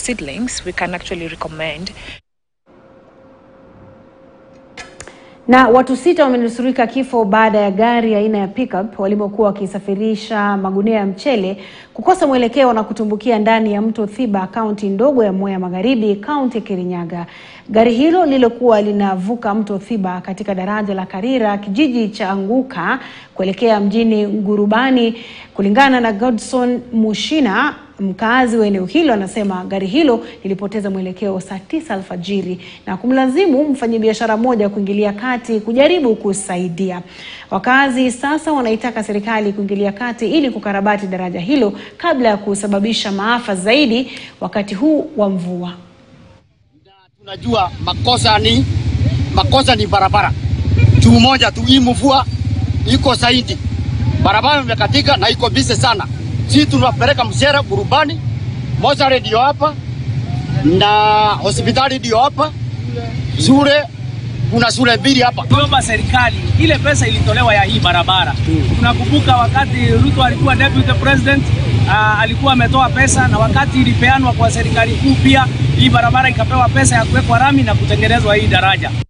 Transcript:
seedlings, we can actually recommend Na watu sita wamenusurika kifo baada ya gari aina ya pickup walimokuwa wakisafirisha magunia ya mchele kukosa mwelekeo na kutumbukia ndani ya mto Thiba, kaunti ndogo ya Mwea Magharibi, kaunti ya Kirinyaga. Gari hilo lililokuwa linavuka mto Thiba katika daraja la Karira, kijiji cha Anguka, kuelekea mjini Ngurubani. Kulingana na Godson Mushina, mkazi wa eneo hilo, anasema gari hilo lilipoteza mwelekeo saa tisa alfajiri na kumlazimu mfanyabiashara mmoja kuingilia kati kujaribu kusaidia. Wakazi sasa wanaitaka serikali kuingilia kati ili kukarabati daraja hilo kabla ya kusababisha maafa zaidi wakati huu wa mvua. Tunajua makosa ni makosa ni barabara juu moja tu, hii mvua iko zaidi, barabara imekatika na iko bise sana. Sisi tunapeleka msera Burubani, mochari ndio hapa na hospitali ndio hapa, shule kuna shule mbili hapa. Tuomba serikali ile pesa ilitolewa ya hii barabara. Tunakumbuka wakati Ruto alikuwa deputy president uh, alikuwa ametoa pesa, na wakati ilipeanwa kwa serikali kuu pia hii barabara ikapewa pesa ya kuwekwa rami na kutengenezwa hii daraja.